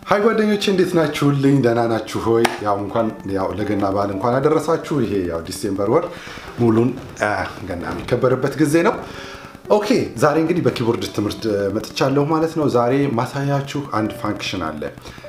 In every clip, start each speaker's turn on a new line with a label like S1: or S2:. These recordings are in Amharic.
S1: ሀይ ጓደኞቼ እንዴት ናችሁልኝ? ደህና ናችሁ ሆይ? ያው እንኳን ያው ለገና በዓል እንኳን አደረሳችሁ። ይሄ ያው ዲሴምበር ወር ሙሉን ገና የሚከበርበት ጊዜ ነው። ኦኬ ዛሬ እንግዲህ በኪቦርድ ትምህርት መጥቻለሁ ማለት ነው። ዛሬ ማሳያችሁ አንድ ፋንክሽን አለ።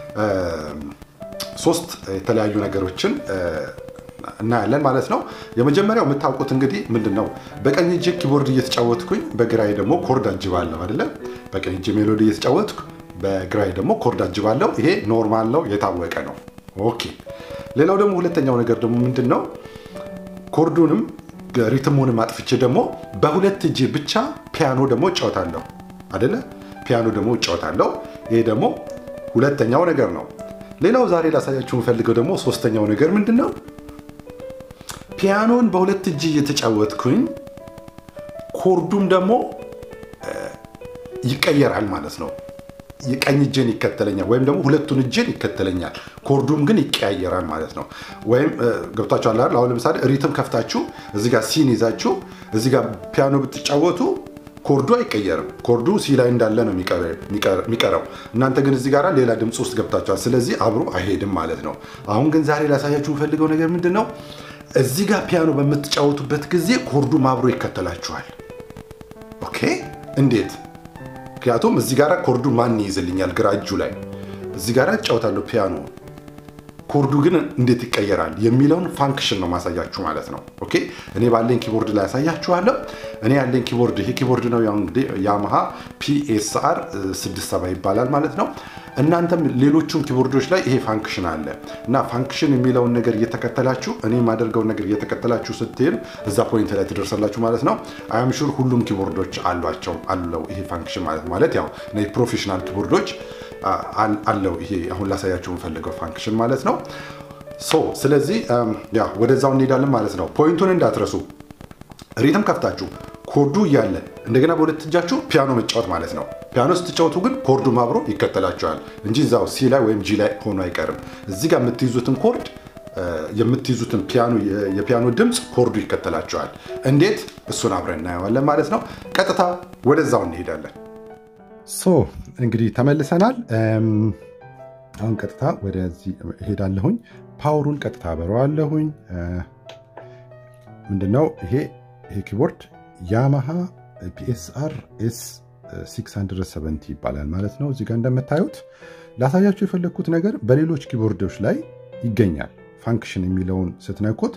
S1: ሶስት የተለያዩ ነገሮችን እናያለን ማለት ነው። የመጀመሪያው የምታውቁት እንግዲህ ምንድን ነው፣ በቀኝ እጄ ኪቦርድ እየተጫወትኩኝ በግራዬ ደግሞ ኮርድ አጅባለሁ አይደለም። በቀኝ እጄ ሜሎዲ እየተጫወትኩ በግራዬ ደግሞ ኮርድ አጅባለሁ። ይሄ ኖርማል ነው፣ የታወቀ ነው። ኦኬ። ሌላው ደግሞ ሁለተኛው ነገር ደግሞ ምንድን ነው፣ ኮርዱንም ሪትሙንም አጥፍቼ ደግሞ በሁለት እጄ ብቻ ፒያኖ ደግሞ እጫወታለሁ አይደለ? ፒያኖ ደግሞ እጫወታለሁ። ይሄ ደግሞ ሁለተኛው ነገር ነው። ሌላው ዛሬ ላሳያችሁ የምፈልገው ደግሞ ሶስተኛው ነገር ምንድን ነው፣ ፒያኖን በሁለት እጅ እየተጫወትኩኝ ኮርዱም ደግሞ ይቀየራል ማለት ነው። የቀኝ እጄን ይከተለኛል ወይም ደግሞ ሁለቱን እጄን ይከተለኛል። ኮርዱም ግን ይቀያየራል ማለት ነው። ወይም ገብታችኋል አይደል? አሁን ለምሳሌ ሪትም ከፍታችሁ እዚህ ጋር ሲን ይዛችሁ እዚህ ጋር ፒያኖ ብትጫወቱ ኮርዱ አይቀየርም። ኮርዱ ሲ ላይ እንዳለ ነው የሚቀረው። እናንተ ግን እዚህ ጋር ሌላ ድምፅ ውስጥ ገብታችኋል። ስለዚህ አብሮ አይሄድም ማለት ነው። አሁን ግን ዛሬ ላሳያችሁ የምፈልገው ነገር ምንድን ነው? እዚህ ጋር ፒያኖ በምትጫወቱበት ጊዜ ኮርዱም አብሮ ይከተላችኋል። ኦኬ እንዴት? ምክንያቱም እዚህ ጋር ኮርዱ ማን ይይዝልኛል? ግራ እጁ ላይ እዚህ ጋር እጫወታለሁ ፒያኖ ኮርዱ ግን እንዴት ይቀየራል የሚለውን ፋንክሽን ነው ማሳያችሁ ማለት ነው። ኦኬ እኔ ባለኝ ኪቦርድ ላይ ያሳያችኋለሁ። እኔ ያለኝ ኪቦርድ ይሄ ኪቦርድ ነው እንግዲህ ያማሃ ፒኤስአር 67 ይባላል ማለት ነው። እናንተም ሌሎቹን ኪቦርዶች ላይ ይሄ ፋንክሽን አለ እና ፋንክሽን የሚለውን ነገር እየተከተላችሁ እኔ የማደርገውን ነገር እየተከተላችሁ ስትሄዱ እዛ ፖይንት ላይ ትደርሳላችሁ ማለት ነው። አያም ሹር ሁሉም ኪቦርዶች አሏቸው አለው ይሄ ፋንክሽን ማለት ማለት ያው ፕሮፌሽናል ኪቦርዶች አለው ይሄ አሁን ላሳያችሁ የምፈልገው ፋንክሽን ማለት ነው። ሶ ስለዚህ ያው ወደዛው እንሄዳለን ማለት ነው። ፖይንቱን እንዳትረሱ። ሪትም ከፍታችሁ ኮርዱ እያለ እንደገና በሁለት እጃችሁ ፒያኖ መጫወት ማለት ነው። ፒያኖ ስትጫወቱ ግን ኮርዱም አብሮ ይከተላቸዋል እንጂ እዛው ሲ ላይ ወይም ጂ ላይ ሆኖ አይቀርም። እዚህ ጋር የምትይዙትን ኮርድ የምትይዙትን ፒያኖ የፒያኖ ድምፅ ኮርዱ ይከተላቸዋል። እንዴት? እሱን አብረን እናየዋለን ማለት ነው። ቀጥታ ወደዛው እንሄዳለን። ሶ እንግዲህ ተመልሰናል። አሁን ቀጥታ ወደዚህ እሄዳለሁኝ። ፓወሩን ቀጥታ አበረዋለሁኝ። ምንድነው ይሄ ይሄ ኪቦርድ ያማሃ ፒኤስአር ኤስ 670 ይባላል ማለት ነው። እዚጋ እንደምታዩት ላሳያችሁ የፈለግኩት ነገር በሌሎች ኪቦርዶች ላይ ይገኛል። ፋንክሽን የሚለውን ስትነኩት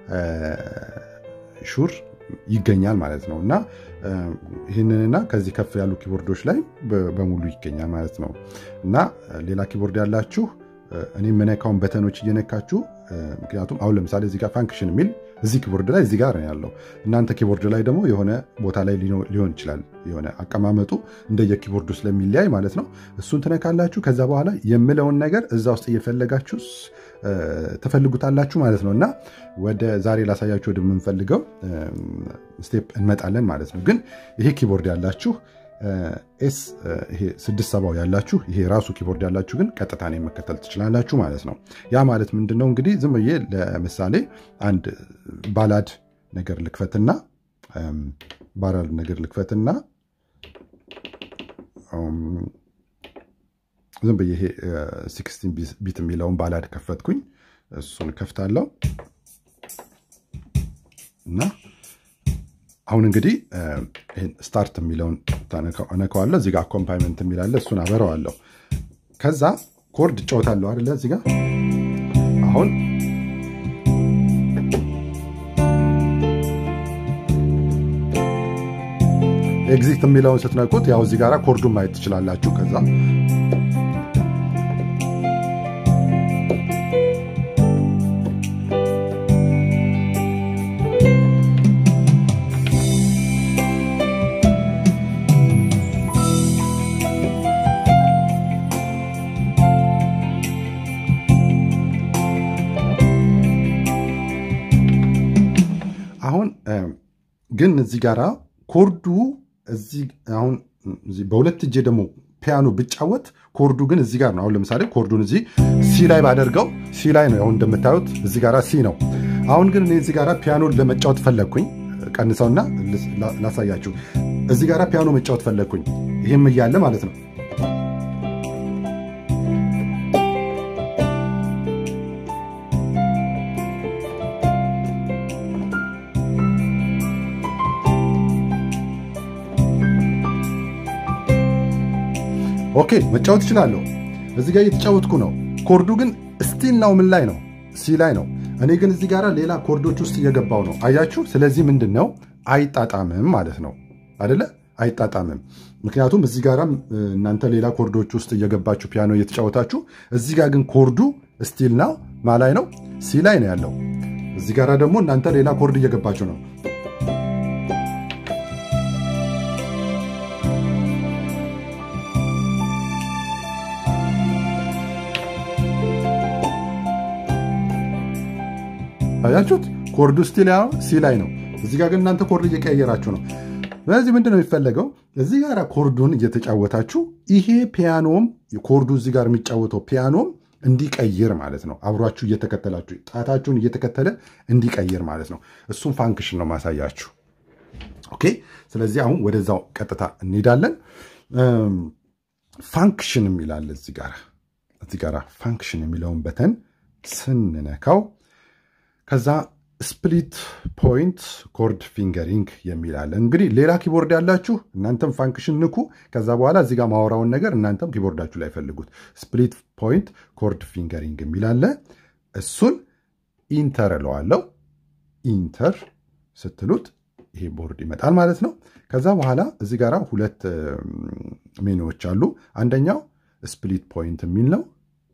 S1: ሹር ይገኛል ማለት ነው እና ይህንንና ከዚህ ከፍ ያሉ ኪቦርዶች ላይ በሙሉ ይገኛል ማለት ነው እና ሌላ ኪቦርድ ያላችሁ እኔ የምነካውን በተኖች እየነካችሁ ምክንያቱም አሁን ለምሳሌ እዚህ ጋር ፋንክሽን የሚል እዚህ ኪቦርድ ላይ እዚህ ጋር ነው ያለው። እናንተ ኪቦርድ ላይ ደግሞ የሆነ ቦታ ላይ ሊሆን ይችላል። የሆነ አቀማመጡ እንደየ ኪቦርዱ ስለሚለያይ ማለት ነው። እሱን ትነካላችሁ። ከዛ በኋላ የምለውን ነገር እዛ ውስጥ እየፈለጋችሁ ትፈልጉታላችሁ ማለት ነው እና ወደ ዛሬ ላሳያችሁ ወደምንፈልገው ስቴፕ እንመጣለን ማለት ነው። ግን ይሄ ኪቦርድ ያላችሁ ኤስ ይሄ ስድስት ሰባው ያላችሁ ይሄ ራሱ ኪቦርድ ያላችሁ ግን ቀጥታ ነው መከተል ትችላላችሁ ማለት ነው። ያ ማለት ምንድን ነው እንግዲህ ዝም ብዬ ለምሳሌ አንድ ባላድ ነገር ልክፈትና ባላድ ነገር ልክፈትና ዝም ብዬ ይሄ ሲክስቲን ቢት የሚለውን ባላድ ከፈትኩኝ። እሱን ከፍታለሁ እና አሁን እንግዲህ ስታርት የሚለውን እነካዋለሁ። እዚጋ አኮምፓይመንት የሚላለ እሱን አበረዋለሁ። ከዛ ኮርድ እጫወታለሁ አይደለ? እዚጋ አሁን ኤግዚት የሚለውን ስትነኩት ያው እዚህ ጋራ ኮርዱን ማየት ትችላላችሁ። ከዛ አሁን ግን እዚህ ጋራ ኮርዱ እዚህ አሁን በሁለት እጄ ደግሞ ፒያኖ ብጫወት ኮርዱ ግን እዚህ ጋር ነው። አሁን ለምሳሌ ኮርዱን እዚህ ሲ ላይ ባደርገው ሲ ላይ ነው። አሁን እንደምታዩት እዚህ ጋራ ሲ ነው። አሁን ግን እኔ እዚህ ጋራ ፒያኖ ለመጫወት ፈለግኩኝ። ቀንሰውና ላሳያችሁ። እዚህ ጋራ ፒያኖ መጫወት ፈለግኩኝ። ይህም እያለ ማለት ነው ኦኬ መጫወት እችላለሁ። እዚህ ጋር እየተጫወትኩ ነው። ኮርዱ ግን ስቲል ነው ምን ላይ ነው? ሲ ላይ ነው። እኔ ግን እዚህ ጋር ሌላ ኮርዶች ውስጥ እየገባው ነው። አያችሁ? ስለዚህ ምንድን ነው አይጣጣምም ማለት ነው አደለ? አይጣጣምም። ምክንያቱም እዚህ ጋራም እናንተ ሌላ ኮርዶች ውስጥ እየገባችሁ ፒያኖ እየተጫወታችሁ፣ እዚህ ጋር ግን ኮርዱ ስቲል ነው ማ ላይ ነው? ሲ ላይ ነው ያለው። እዚህ ጋር ደግሞ እናንተ ሌላ ኮርድ እየገባችሁ ነው። አያችሁት? ኮርዱ ስቲል ያው ሲ ላይ ነው። እዚህ ጋር ግን እናንተ ኮርድ እየቀያየራችሁ ነው። ስለዚህ ምንድን ነው የሚፈለገው? እዚህ ጋር ኮርዱን እየተጫወታችሁ ይሄ ፒያኖም ኮርዱ እዚህ ጋር የሚጫወተው ፒያኖም እንዲቀይር ማለት ነው። አብሯችሁ እየተከተላችሁ ጣታችሁን እየተከተለ እንዲቀይር ማለት ነው። እሱም ፋንክሽን ነው ማሳያችሁ። ኦኬ። ስለዚህ አሁን ወደዛው ቀጥታ እንሄዳለን። ፋንክሽን የሚላል እዚህ ጋር እዚህ ጋር ፋንክሽን የሚለውን በተን ስንነካው ከዛ ስፕሊት ፖይንት ኮርድ ፊንገሪንግ የሚል አለ። እንግዲህ ሌላ ኪቦርድ ያላችሁ እናንተም ፋንክሽን ንኩ። ከዛ በኋላ እዚህ ጋር ማወራውን ነገር እናንተም ኪቦርዳችሁ ላይ ፈልጉት። ስፕሊት ፖይንት ኮርድ ፊንገሪንግ የሚል አለ። እሱን ኢንተር እለዋለሁ። ኢንተር ስትሉት ይሄ ቦርድ ይመጣል ማለት ነው። ከዛ በኋላ እዚህ ጋር ሁለት ሜኑዎች አሉ። አንደኛው ስፕሊት ፖይንት የሚል ነው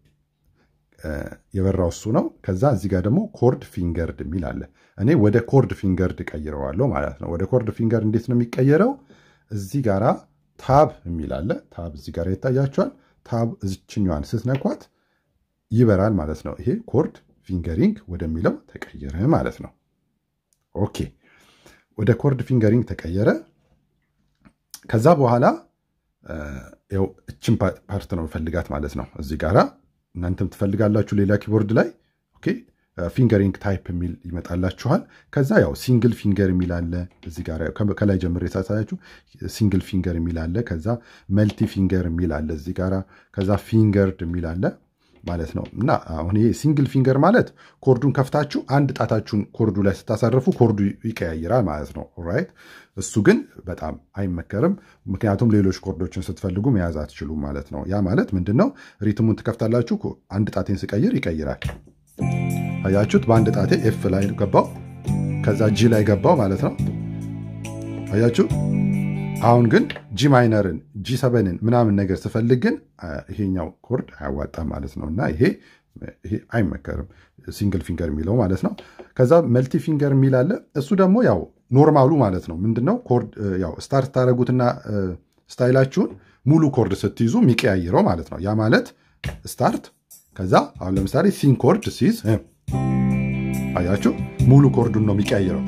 S1: የበራው እሱ ነው። ከዛ እዚህ ጋር ደግሞ ኮርድ ፊንገርድ የሚል አለ። እኔ ወደ ኮርድ ፊንገርድ ቀይረዋለሁ ማለት ነው። ወደ ኮርድ ፊንገርድ እንዴት ነው የሚቀየረው? እዚህ ጋራ ታብ የሚል አለ። ታብ እዚህ ጋር ይታያቸዋል። ታብ እዚችኛዋን ስትነኳት ይበራል ማለት ነው። ይሄ ኮርድ ፊንገሪንግ ወደሚለው ተቀየረ ማለት ነው። ኦኬ ወደ ኮርድ ፊንገሪንግ ተቀየረ። ከዛ በኋላ ው እችን ፓርት ነው ፈልጋት ማለት ነው እዚህ ጋራ እናንተም ትፈልጋላችሁ ሌላ ኪቦርድ ላይ ኦኬ ፊንገሪንግ ታይፕ የሚል ይመጣላችኋል። ከዛ ያው ሲንግል ፊንገር የሚል አለ እዚህ ጋር ከላይ ጀምሮ የሳሳያችሁ ሲንግል ፊንገር የሚል አለ። ከዛ መልቲ ፊንገር የሚል አለ እዚህ ጋር። ከዛ ፊንገርድ የሚል አለ ማለት ነው። እና አሁን ይሄ ሲንግል ፊንገር ማለት ኮርዱን ከፍታችሁ አንድ ጣታችሁን ኮርዱ ላይ ስታሳርፉ ኮርዱ ይቀያይራል ማለት ነው። ራይት እሱ ግን በጣም አይመከርም። ምክንያቱም ሌሎች ኮርዶችን ስትፈልጉ መያዝ አትችሉም ማለት ነው። ያ ማለት ምንድን ነው? ሪትሙን ትከፍታላችሁ። አንድ ጣቴን ስቀይር ይቀይራል። አያችሁት? በአንድ ጣቴ ኤፍ ላይ ገባው፣ ከዛ ጂ ላይ ገባው ማለት ነው። አያችሁ? አሁን ግን ጂ ማይነርን ጂ ሰበንን ምናምን ነገር ስፈልግ ግን ይሄኛው ኮርድ አያዋጣም ማለት ነው። እና ይሄ ይሄ አይመከርም፣ ሲንግል ፊንገር የሚለው ማለት ነው። ከዛ መልቲ ፊንገር የሚል አለ። እሱ ደግሞ ያው ኖርማሉ ማለት ነው። ምንድነው ኮርድ ያው ስታርት ታደረጉትና ስታይላችሁን ሙሉ ኮርድ ስትይዙ የሚቀያይረው ማለት ነው። ያ ማለት ስታርት ከዛ አሁን ለምሳሌ ሲን ኮርድ ሲይዝ አያችሁ ሙሉ ኮርዱን ነው የሚቀያይረው።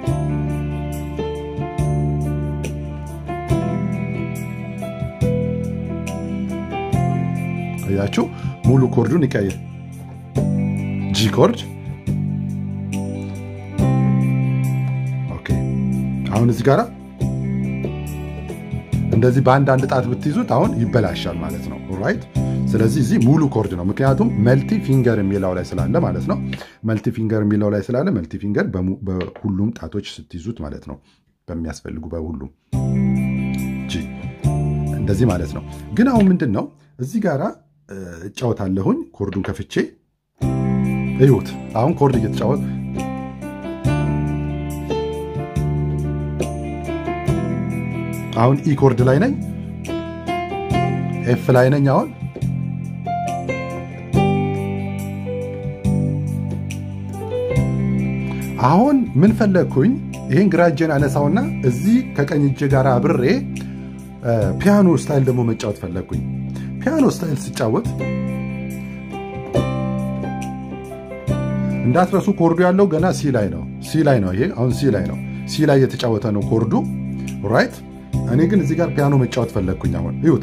S1: አያችሁ ሙሉ ኮርዱን ይቀይር። ጂ ኮርድ ኦኬ። አሁን እዚህ ጋር እንደዚህ በአንድ አንድ ጣት ብትይዙት አሁን ይበላሻል ማለት ነው። ራይት። ስለዚህ እዚህ ሙሉ ኮርድ ነው፣ ምክንያቱም መልቲ ፊንገር የሚለው ላይ ስላለ ማለት ነው። መልቲ ፊንገር የሚለው ላይ ስላለ መልቲ ፊንገር በሁሉም ጣቶች ስትይዙት ማለት ነው፣ በሚያስፈልጉ በሁሉም ጂ እንደዚህ ማለት ነው። ግን አሁን ምንድን ነው እዚህ ጋራ እጫወታለሁኝ ኮርዱን ከፍቼ እዩት። አሁን ኮርድ እየተጫወት አሁን ኢ ኮርድ ላይ ነኝ፣ ኤፍ ላይ ነኝ። አሁን አሁን ምን ፈለግኩኝ? ይህን ግራ እጄን አነሳውና እዚህ ከቀኝ እጄ ጋር አብሬ ፒያኖ ስታይል ደግሞ መጫወት ፈለግኩኝ። ፒያኖ ስታይል ስጫወት እንዳትረሱ ኮርዱ ያለው ገና ሲ ላይ ነው። ሲ ላይ ነው። ይሄ አሁን ሲ ላይ ነው። ሲ ላይ የተጫወተ ነው ኮርዱ ራይት። እኔ ግን እዚህ ጋር ፒያኖ መጫወት ፈለግኩኝ። አሁን ይሁት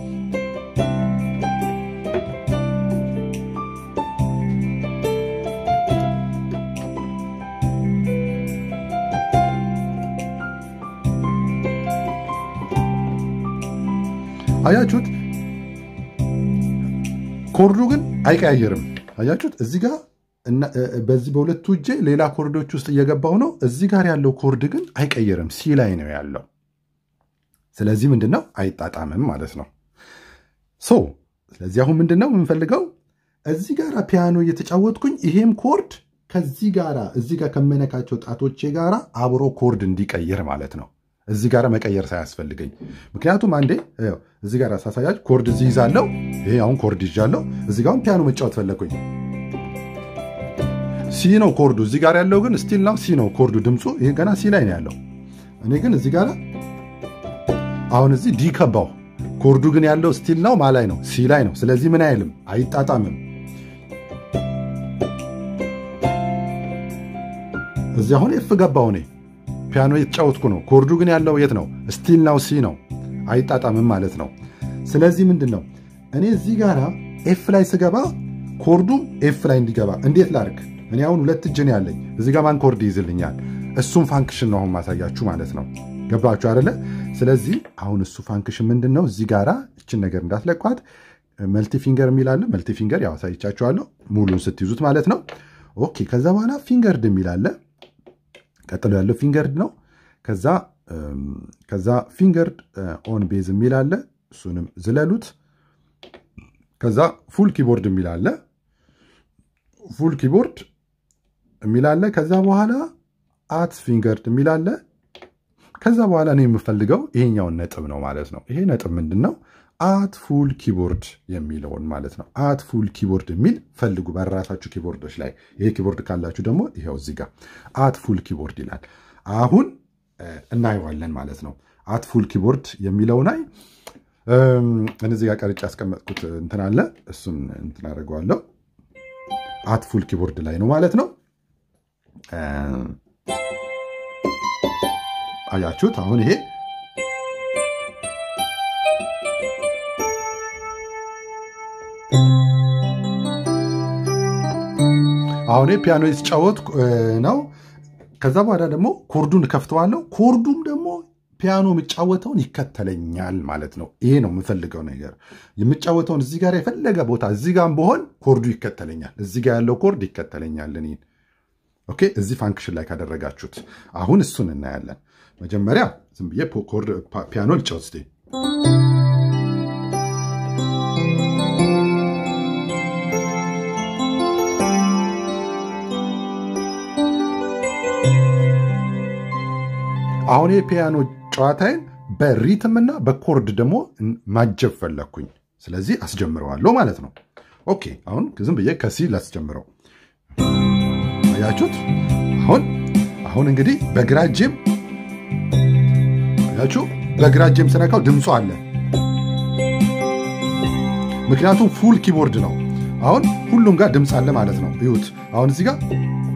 S1: አያችሁት? ኮርዱ ግን አይቀያየርም። አያችሁት? እዚህ ጋር በዚህ በሁለቱ እጄ ሌላ ኮርዶች ውስጥ እየገባው ነው። እዚህ ጋር ያለው ኮርድ ግን አይቀየርም፣ ሲ ላይ ነው ያለው። ስለዚህ ምንድን ነው አይጣጣምም ማለት ነው። ሶ ስለዚህ አሁን ምንድን ነው የምንፈልገው እዚህ ጋር ፒያኖ እየተጫወትኩኝ ይሄም ኮርድ ከዚህ ጋር እዚህ ጋር ከመነካቸው ጣቶቼ ጋር አብሮ ኮርድ እንዲቀይር ማለት ነው። እዚህ ጋር መቀየር ሳያስፈልገኝ ምክንያቱም አንዴ እዚህ ጋር ሳሳያች ኮርድ እዚህ ይዛለው። ይሄ አሁን ኮርድ ይዣለው። እዚህ ጋር አሁን ፒያኖ መጫወት ፈለግኩኝ። ሲ ነው ኮርዱ። እዚህ ጋር ያለው ግን ስቲል ነው ሲ ነው ኮርዱ። ድምፁ ይሄ ገና ሲ ላይ ነው ያለው። እኔ ግን እዚህ ጋር አሁን እዚህ ዲ ከባው ኮርዱ ግን ያለው ስቲል ነው ማ ላይ ነው ሲ ላይ ነው። ስለዚህ ምን አይልም አይጣጣምም። እዚህ አሁን ኤፍ ገባው እኔ ፒያኖ የተጫወትኩ ነው። ኮርዱ ግን ያለው የት ነው? ስቲል ነው ሲ ነው። አይጣጣምም ማለት ነው። ስለዚህ ምንድን ነው እኔ እዚህ ጋር ኤፍ ላይ ስገባ ኮርዱም ኤፍ ላይ እንዲገባ እንዴት ላርግ? እኔ አሁን ሁለት እጅ ነው ያለኝ። እዚህ ጋር ማን ኮርድ ይይዝልኛል? እሱም ፋንክሽን ነው አሁን ማሳያችሁ ማለት ነው። ገባችሁ አይደለ? ስለዚህ አሁን እሱ ፋንክሽን ምንድን ነው? እዚህ ጋር እችን ነገር እንዳትለቋት መልቲ ፊንገር የሚላለ መልቲ ፊንገር ያው አሳይቻችኋለሁ፣ ሙሉን ስትይዙት ማለት ነው። ኦኬ ከዛ በኋላ ፊንገርድ የሚላለ ቀጥሎ ያለው ፊንገርድ ነው። ከዛ ከዛ ፊንገርድ ኦን ቤዝ የሚል አለ። እሱንም ዝለሉት። ከዛ ፉል ኪቦርድ የሚል አለ። ፉል ኪቦርድ የሚል አለ። ከዛ በኋላ አት ፊንገርድ የሚል አለ። ከዛ በኋላ እኔ የምፈልገው ይሄኛውን ነጥብ ነው ማለት ነው። ይሄ ነጥብ ምንድን ነው? አት ፉል ኪቦርድ የሚለውን ማለት ነው። አት ፉል ኪቦርድ የሚል ፈልጉ በራሳችሁ ኪቦርዶች ላይ። ይሄ ኪቦርድ ካላችሁ ደግሞ ይኸው እዚህ ጋር አት ፉል ኪቦርድ ይላል። አሁን እናየዋለን ማለት ነው። አት ፉል ኪቦርድ የሚለው ላይ እነዚህ ጋር ቀርጬ ያስቀመጥኩት እንትን አለ። እሱን እንትን አደርገዋለሁ። አት ፉል ኪቦርድ ላይ ነው ማለት ነው። አያችሁት? አሁን ይሄ አሁን ፒያኖ የተጫወት ነው። ከዛ በኋላ ደግሞ ኮርዱን ከፍተዋለሁ። ኮርዱም ደግሞ ፒያኖ የምጫወተውን ይከተለኛል ማለት ነው። ይሄ ነው የምፈልገው ነገር። የምጫወተውን እዚህ ጋር የፈለገ ቦታ እዚህ ጋር በሆን ኮርዱ ይከተለኛል። እዚህ ጋር ያለው ኮርድ ይከተለኛል እኔን። ኦኬ፣ እዚህ ፋንክሽን ላይ ካደረጋችሁት አሁን እሱን እናያለን። መጀመሪያ ዝም ብዬ ፒያኖ ልጫወት እስኪ አሁን የፒያኖ ጨዋታዬን በሪትምና በኮርድ ደግሞ ማጀብ ፈለግኩኝ። ስለዚህ አስጀምረዋለሁ ማለት ነው። ኦኬ አሁን ዝም ብዬ ከሲ ላስጀምረው። አያችሁት? አሁን አሁን እንግዲህ በግራ እጄም አያችሁ፣ በግራ እጄም ስነካው ድምፁ አለ። ምክንያቱም ፉል ኪቦርድ ነው። አሁን ሁሉም ጋር ድምፅ አለ ማለት ነው። ይሁት አሁን እዚህ ጋር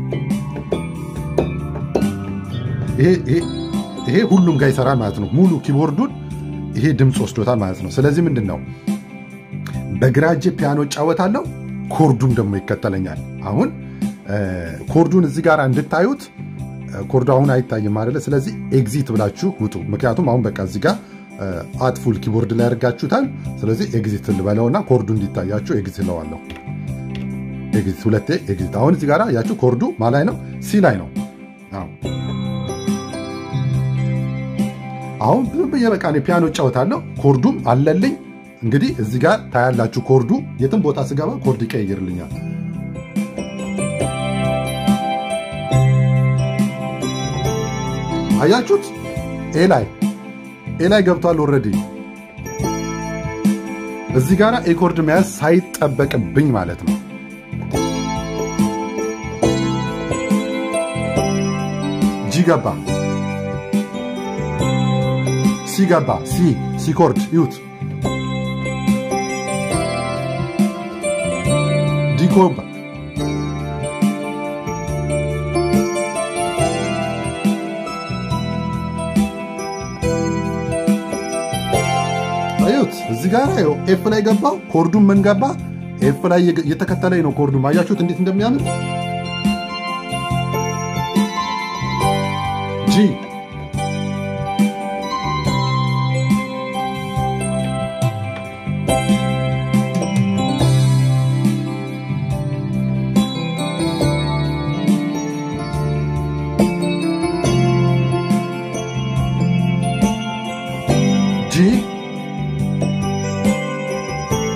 S1: ይሄ ሁሉም ጋር ይሰራል ማለት ነው። ሙሉ ኪቦርዱን ይሄ ድምፅ ወስዶታል ማለት ነው። ስለዚህ ምንድን ነው በግራ እጄ ፒያኖ እጫወታለሁ፣ ኮርዱም ደግሞ ይከተለኛል። አሁን ኮርዱን እዚህ ጋር እንድታዩት ኮርዱ አሁን አይታይም አይደለ? ስለዚህ ኤግዚት ብላችሁ ውጡ። ምክንያቱም አሁን በቃ እዚህ ጋር አትፉል ኪቦርድ ላይ ያደርጋችሁታል። ስለዚህ ኤግዚት ልበለውና ኮርዱ እንዲታያችሁ ኤግዚት ለዋለሁ። ኤግዚት ሁለቴ ኤግዚት። አሁን እዚህ ጋር ያችሁ ኮርዱ ማላይ ነው፣ ሲ ላይ ነው። አሁን ብዙ ብዬ በቃ ፒያኖ እጫወታለሁ፣ ኮርዱም አለልኝ። እንግዲህ እዚህ ጋር ታያላችሁ። ኮርዱ የትም ቦታ ስገባ ኮርድ ይቀይርልኛል። አያችሁት? ኤ ላይ ኤ ላይ ገብቷል ኦልሬዲ። እዚህ ጋር ኤ ኮርድ መያዝ ሳይጠበቅብኝ ማለት ነው። ጂ ገባ፣ ሲ ገባ፣ ሲ ሲ ኮርድ ይዩት። ዲ ገባ አዩት እዚህ ጋር ይኸው ኤፍ ላይ ገባው። ኮርዱም ምን ገባ? ኤፍ ላይ እየተከተለኝ ነው። ኮርዱም አያችሁት እንዴት እንደሚያምር ጂ ጂ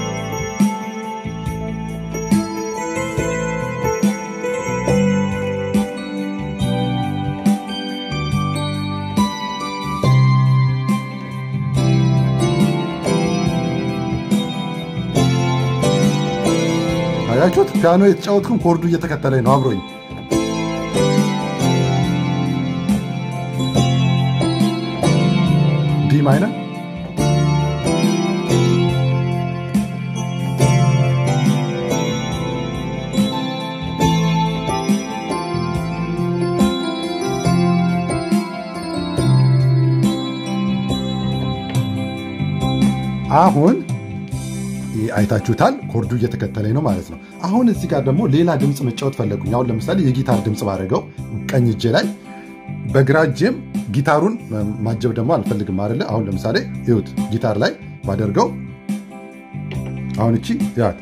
S1: አያችሁት? ፒያኖ የተጫወትኩም ኮርዱ እየተከተለኝ ነው አብሮኝ። ዲ ማይነር አሁን አይታችሁታል። ኮርዱ እየተከተለኝ ነው ማለት ነው። አሁን እዚህ ጋር ደግሞ ሌላ ድምፅ መጫወት ፈለጉኝ። አሁን ለምሳሌ የጊታር ድምፅ ባደረገው ቀኝ እጄ ላይ በግራ እጄም ጊታሩን ማጀብ ደግሞ አልፈልግም አይደለ? አሁን ለምሳሌ ይሁት ጊታር ላይ ባደርገው አሁን እቺ ያት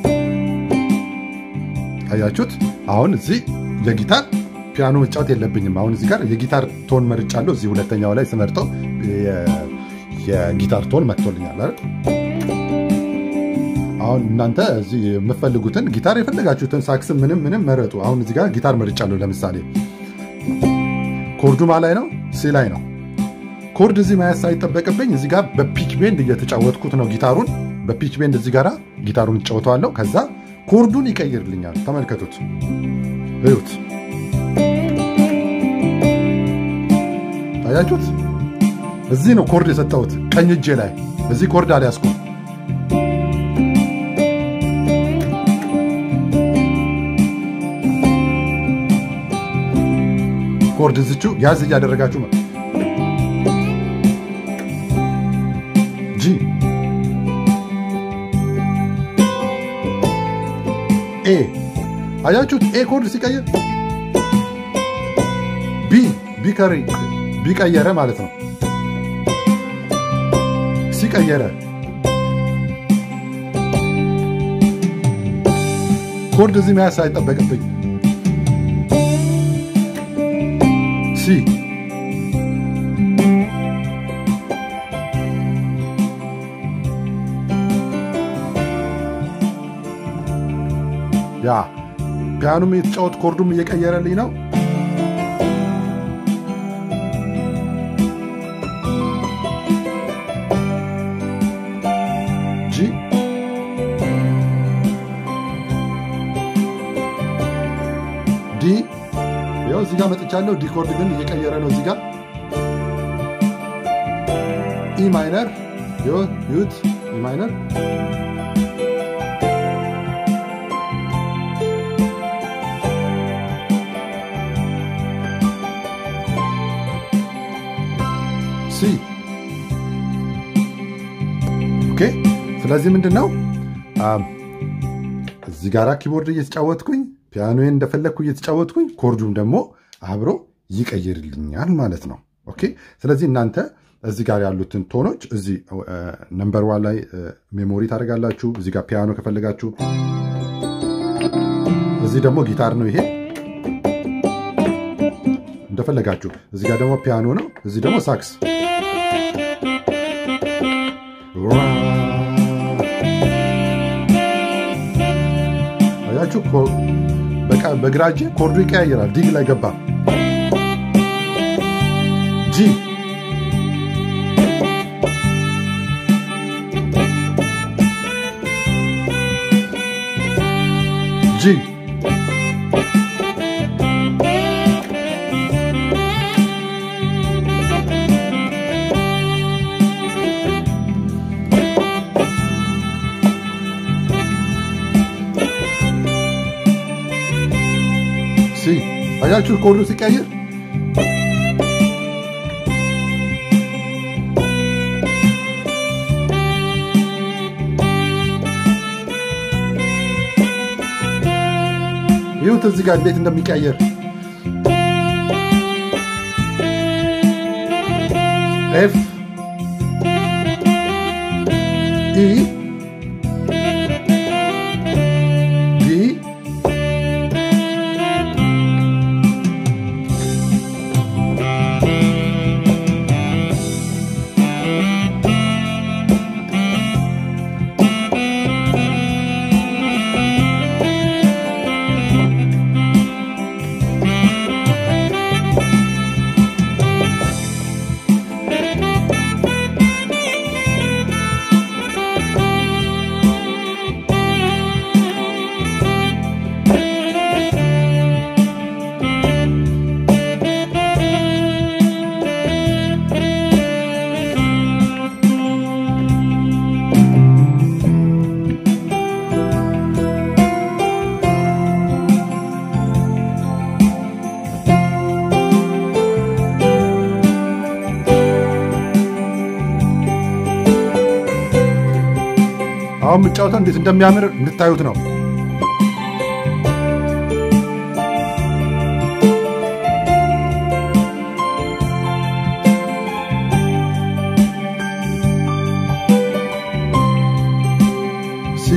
S1: አያችሁት? አሁን እዚህ የጊታር ፒያኖ መጫወት የለብኝም። አሁን እዚህ ጋር የጊታር ቶን መርጫለሁ። እዚህ ሁለተኛው ላይ ስመርጠው የጊታር ቶን መጥቶልኛል አይደል? አሁን እናንተ እዚህ የምትፈልጉትን ጊታር የፈለጋችሁትን ሳክስን ምንም ምንም መረጡ። አሁን እዚህ ጋር ጊታር መርጫለሁ። ለምሳሌ ኮርዱ ማ ላይ ነው? ሲ ላይ ነው። ኮርድ እዚህ መያዝ ሳይጠበቅብኝ እዚህ ጋር በፒች ቤንድ እየተጫወትኩት ነው ጊታሩን። በፒች ቤንድ እዚህ ጋር ጊታሩን እጫወተዋለሁ። ከዛ ኮርዱን ይቀይርልኛል። ተመልከቱት፣ እዩት፣ ታያችሁት? እዚህ ነው ኮርድ የሰጠሁት ቀኝ እጄ ላይ። እዚህ ኮርድ አልያዝኩም። ኮርድ ዝቹ ያዝ እያደረጋችሁ ነው። ጂ ኤ አያችሁት? ኤ ኮርድ ሲቀይር ቢ ቢ ቀየረ ማለት ነው። ሲቀየረ ኮርድ እዚህ መያዝ አይጠበቅብኝ ሲ ያ ፒያኖም የተጫወት ኮርዱም እየቀየረልኝ ነው። ጂ ዲ ያው እዚህ ጋር መጥቻለሁ። ዲ ኮርድ ግን እየቀየረ ነው። እዚህ ጋር ኢ ማይነር ዩት ኢ ማይነር ሲ ኦኬ። ስለዚህ ምንድን ነው እዚህ ጋራ ኪቦርድ እየተጫወትኩኝ ፒያኖዬን እንደፈለግኩ እየተጫወትኩኝ ኮርዱም ደግሞ አብሮ ይቀይርልኛል ማለት ነው። ኦኬ ስለዚህ እናንተ እዚህ ጋር ያሉትን ቶኖች እዚህ ነምበር ዋን ላይ ሜሞሪ ታደርጋላችሁ። እዚህ ጋር ፒያኖ ከፈለጋችሁ፣ እዚህ ደግሞ ጊታር ነው ይሄ እንደፈለጋችሁ። እዚህ ጋር ደግሞ ፒያኖ ነው፣ እዚህ ደግሞ ሳክስ አያችሁ። በግራ እጄ ኮርዱ ይቀያየራል። ዲግ ላይ ገባ ጂ ጂ ሲ አያችሁ ኮርዱ ሲቀይር ይሁት እዚህ ጋር እንዴት እንደሚቀየር ኤፍ ኢ ዲ አሁን የምጫወተው እንዴት እንደሚያምር እንድታዩት ነው። ሲ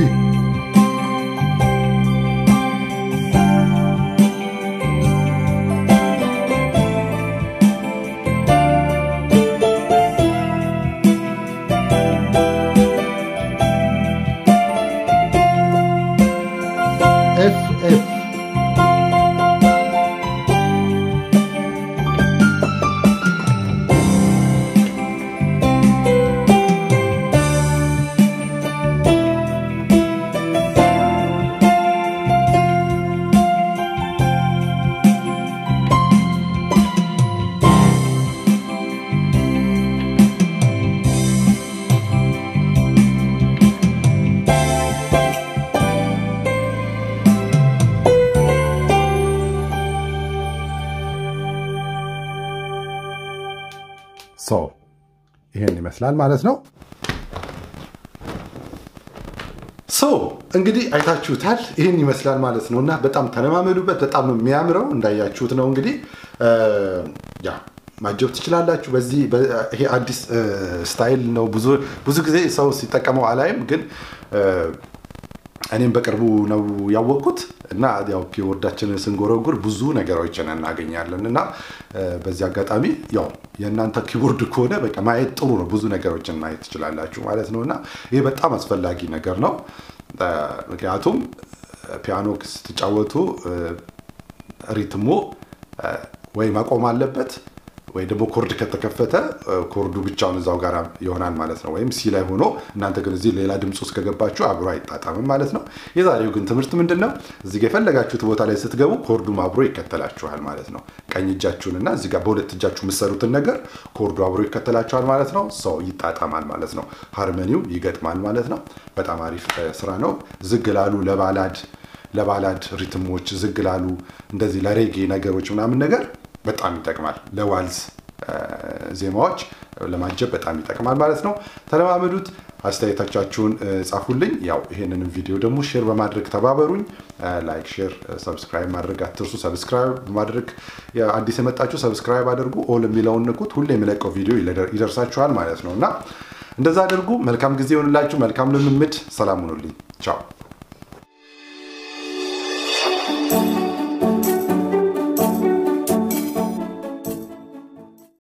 S1: ኤፍ ኤፍ ሶ ይሄን ይመስላል ማለት ነው። ሶ እንግዲህ አይታችሁታል። ይህን ይመስላል ማለት ነው እና በጣም ተለማመዱበት። በጣም ነው የሚያምረው እንዳያችሁት ነው እንግዲህ ያ ማጀብ ትችላላችሁ። በዚህ ይሄ አዲስ ስታይል ነው። ብዙ ብዙ ጊዜ ሰው ሲጠቀመው አላይም፣ ግን እኔም በቅርቡ ነው ያወቅኩት እና ያው ኪቦርዳችንን ስንጎረጉር ብዙ ነገሮችን እናገኛለን እና በዚህ አጋጣሚ ያው የእናንተ ኪቦርድ ከሆነ በቃ ማየት ጥሩ ነው። ብዙ ነገሮችን ማየት ትችላላችሁ ማለት ነው እና ይህ በጣም አስፈላጊ ነገር ነው። ምክንያቱም ፒያኖ ስትጫወቱ ሪትሙ ወይ መቆም አለበት ወይ ደግሞ ኮርድ ከተከፈተ ኮርዱ ብቻውን እዛው ጋር ይሆናል ማለት ነው። ወይም ሲ ላይ ሆኖ እናንተ ግን እዚህ ሌላ ድምፅ ውስጥ ከገባችሁ አብሮ አይጣጣምም ማለት ነው። የዛሬው ግን ትምህርት ምንድን ነው? እዚህ ጋር የፈለጋችሁት ቦታ ላይ ስትገቡ ኮርዱም አብሮ ይከተላችኋል ማለት ነው። ቀኝ እጃችሁንና እዚህ ጋር በሁለት እጃችሁ የምትሰሩትን ነገር ኮርዱ አብሮ ይከተላችኋል ማለት ነው። ሰው ይጣጣማል ማለት ነው። ሃርመኒው ይገጥማል ማለት ነው። በጣም አሪፍ ስራ ነው። ዝግ ላሉ ለባላድ ለባላድ ሪትሞች ዝግ ላሉ እንደዚህ ለሬጌ ነገሮች ምናምን ነገር በጣም ይጠቅማል። ለዋልዝ ዜማዎች ለማጀብ በጣም ይጠቅማል ማለት ነው። ተለማመዱት። አስተያየቶቻችሁን ጻፉልኝ። ያው ይሄንንም ቪዲዮ ደግሞ ሼር በማድረግ ተባበሩኝ። ላይክ፣ ሼር፣ ሰብስክራይብ ማድረግ አትርሱ። ሰብስክራይብ ማድረግ አዲስ የመጣችሁ ሰብስክራይብ አድርጉ። ኦል የሚለውን ንኩት። ሁሌ የሚለቀው ቪዲዮ ይደርሳችኋል ማለት ነው እና እንደዛ አድርጉ። መልካም ጊዜ ይሆንላችሁ። መልካም ልምምድ። ሰላም ሁኑልኝ። ቻው